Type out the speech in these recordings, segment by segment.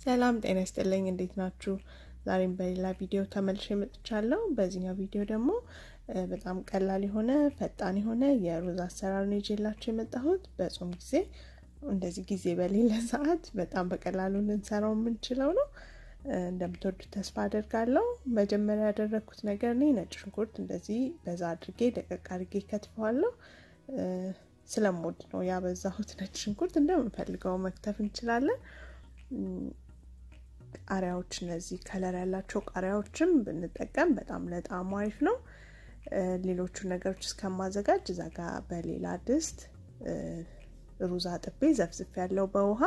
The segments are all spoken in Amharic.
ሰላም ጤና ይስጥልኝ። እንዴት ናችሁ? ዛሬም በሌላ ቪዲዮ ተመልሼ መጥቻለሁ። በዚህኛው ቪዲዮ ደግሞ በጣም ቀላል የሆነ ፈጣን የሆነ የሩዝ አሰራር ነው ይዤላችሁ የመጣሁት። በጾም ጊዜ እንደዚህ ጊዜ በሌለ ሰዓት በጣም በቀላሉ ልንሰራው የምንችለው ነው። እንደምትወዱት ተስፋ አደርጋለሁ። መጀመሪያ ያደረግኩት ነገር እኔ ነጭ ሽንኩርት እንደዚህ በዛ አድርጌ ደቀቅ አድርጌ ከትፈዋለሁ። ስለምወድ ነው ያበዛሁት ነጭ ሽንኩርት። እንደምንፈልገው መክተፍ እንችላለን። ቃሪያዎች እነዚህ ከለር ያላቸው ቃሪያዎችም ብንጠቀም በጣም ለጣዕሙ አሪፍ ነው። ሌሎቹ ነገሮች እስከማዘጋጅ እዛ ጋ በሌላ ድስት ሩዝ አጥቤ ዘፍዝፍ ያለው በውሃ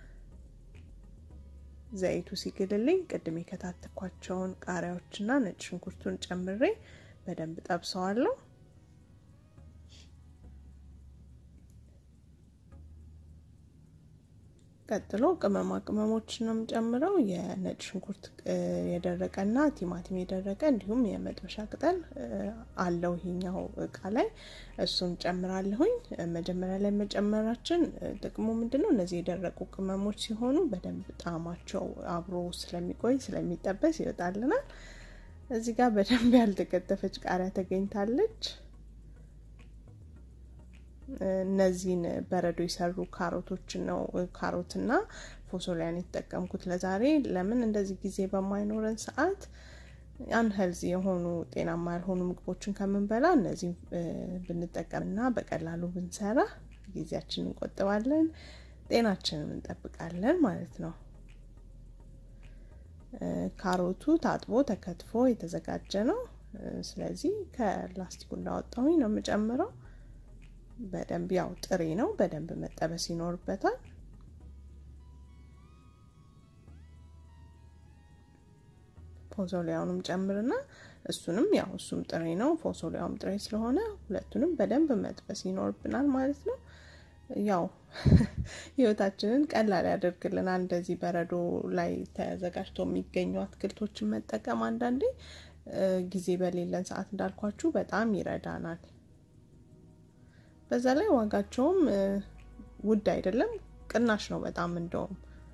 ዘይቱ ሲግልልኝ ቅድም የከታተኳቸውን ቃሪያዎችና ነጭ ሽንኩርቱን ጨምሬ በደንብ ጠብሰዋለሁ። ቀጥሎ ቅመማ ቅመሞችን ነው የምጨምረው። የነጭ ሽንኩርት የደረቀና ቲማቲም የደረቀ እንዲሁም የመጥበሻ ቅጠል አለው ይሄኛው እቃ ላይ እሱን ጨምራለሁኝ። መጀመሪያ ላይ መጨመራችን ጥቅሙ ምንድን ነው? እነዚህ የደረቁ ቅመሞች ሲሆኑ በደንብ ጣዕማቸው አብሮ ስለሚቆይ ስለሚጠበስ ይወጣልናል። እዚህ ጋር በደንብ ያልተከተፈች ቃሪያ ተገኝታለች። እነዚህን በረዶ የሰሩ ካሮቶችን ነው ካሮትና ፎሶሊያን የተጠቀምኩት ለዛሬ። ለምን እንደዚህ ጊዜ በማይኖረን ሰዓት አንሄልዚ የሆኑ ጤናማ ያልሆኑ ምግቦችን ከምንበላ እነዚህ ብንጠቀምና በቀላሉ ብንሰራ ጊዜያችንን እንቆጥባለን፣ ጤናችንን እንጠብቃለን ማለት ነው። ካሮቱ ታጥቦ ተከትፎ የተዘጋጀ ነው። ስለዚህ ከላስቲኩ እንዳወጣሁኝ ነው የምጨምረው። በደንብ ያው ጥሬ ነው፣ በደንብ መጠበስ ይኖርበታል። ፎሶሊያውንም ጨምርና እሱንም ያው እሱም ጥሬ ነው፣ ፎሶሊያውም ጥሬ ስለሆነ ሁለቱንም በደንብ መጥበስ ይኖርብናል ማለት ነው። ያው ህይወታችንን ቀላል ያደርግልናል። እንደዚህ በረዶ ላይ ተዘጋጅቶ የሚገኙ አትክልቶችን መጠቀም አንዳንዴ ጊዜ በሌለን ሰዓት እንዳልኳችሁ በጣም ይረዳናል። በዛ ላይ ዋጋቸውም ውድ አይደለም፣ ቅናሽ ነው በጣም እንደውም።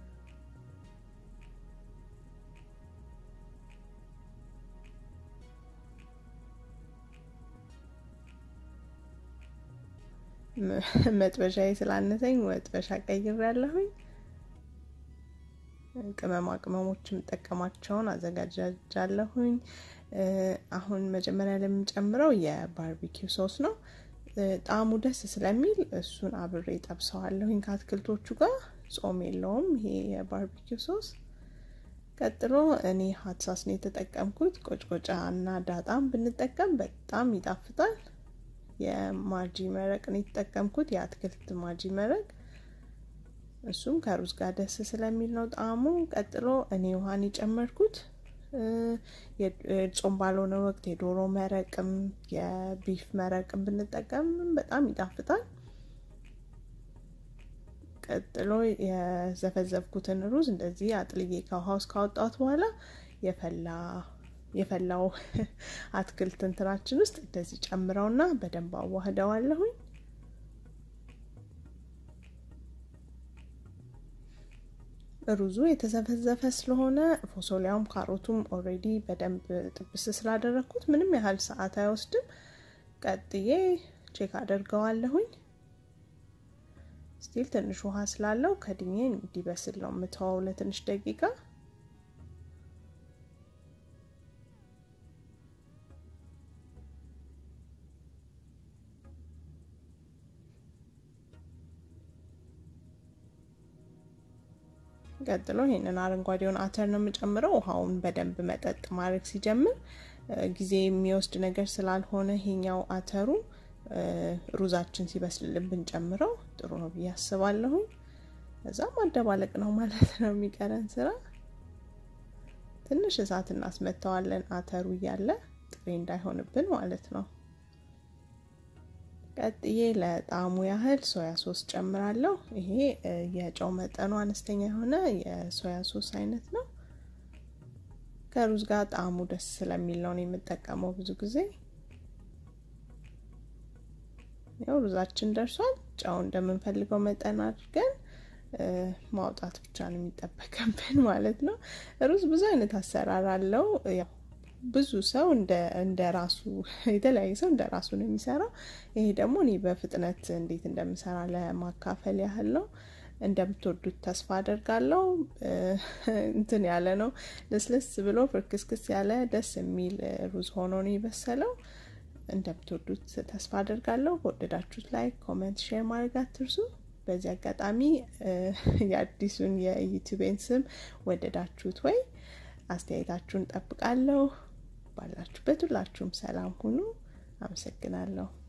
መጥበሻዬ ስላነሰኝ መጥበሻ ቀይሬያለሁኝ። ቅመማ ቅመሞች የምጠቀማቸውን አዘጋጃጃለሁኝ። አሁን መጀመሪያ ላይ የምጨምረው የባርቢኪው ሶስ ነው። ጣዕሙ ደስ ስለሚል እሱን አብሬ ጠብሰዋለሁኝ ከአትክልቶቹ ጋር። ጾም የለውም ይሄ የባርቢኪው ሶስ። ቀጥሎ እኔ ሀት ሳስ ነው የተጠቀምኩት። ቆጭቆጫ እና ዳጣም ብንጠቀም በጣም ይጣፍጣል። የማጂ መረቅ ነው የተጠቀምኩት፣ የአትክልት ማጂ መረቅ። እሱም ከሩዝ ጋር ደስ ስለሚል ነው ጣዕሙ። ቀጥሎ እኔ ውሃን የጨመርኩት ጾም ባልሆነ ወቅት የዶሮ መረቅም የቢፍ መረቅም ብንጠቀም በጣም ይጣፍጣል። ቀጥሎ የዘፈዘፍኩትን ሩዝ እንደዚህ አጥልዬ ከውሃ ውስጥ ካወጣሁት በኋላ የፈላ የፈላው አትክልት እንትናችን ውስጥ እንደዚህ ጨምረውና በደንብ አዋህደዋለሁኝ። ሩዙ የተዘፈዘፈ ስለሆነ ፎሶሊያውም ካሮቱም ኦልሬዲ በደንብ ጥብስ ስላደረግኩት ምንም ያህል ሰዓት አይወስድም። ቀጥዬ ቼክ አደርገዋለሁኝ። ስቲል ትንሽ ውሃ ስላለው ከድኜ እንዲበስል ነው የምተወው ለትንሽ ደቂቃ። ቀጥሎ ይሄንን አረንጓዴውን አተር ነው የምጨምረው። ውሃውን በደንብ መጠጥ ማድረግ ሲጀምር ጊዜ የሚወስድ ነገር ስላልሆነ ይሄኛው አተሩ ሩዛችን ሲበስልልን ብንጨምረው ጥሩ ነው ብዬ አስባለሁኝ። እዛ ማደባለቅ ነው ማለት ነው የሚቀረን ስራ። ትንሽ እሳት እናስመተዋለን አተሩ እያለ ጥሬ እንዳይሆንብን ማለት ነው። ቀጥዬ ለጣዕሙ ያህል ሶያ ሶስ ጨምራለሁ። ይሄ የጨው መጠኑ አነስተኛ የሆነ የሶያ ሶስ አይነት ነው። ከሩዝ ጋር ጣዕሙ ደስ ስለሚል ነው የምጠቀመው ብዙ ጊዜ። ያው ሩዛችን ደርሷል። ጨው እንደምንፈልገው መጠን አድርገን ማውጣት ብቻ ነው የሚጠበቅብን ማለት ነው። ሩዝ ብዙ አይነት አሰራር አለው። ያው ብዙ ሰው እንደ ራሱ የተለያየ ሰው እንደ ራሱ ነው የሚሰራው። ይሄ ደግሞ እኔ በፍጥነት እንዴት እንደምሰራ ለማካፈል ያህል ነው። እንደምትወዱት ተስፋ አደርጋለሁ። እንትን ያለ ነው ልስልስ ብሎ ፍርክስክስ ያለ ደስ የሚል ሩዝ ሆኖ ነው የበሰለው። እንደምትወዱት ተስፋ አደርጋለሁ። ከወደዳችሁት ላይ ኮሜንት፣ ሼር ማድረግ አትርሱ። በዚህ አጋጣሚ የአዲሱን የዩቲዩቤን ስም ወደዳችሁት ወይ? አስተያየታችሁን ጠብቃለሁ። ባላችሁበት ሁላችሁም ሰላም ሁኑ። አመሰግናለሁ።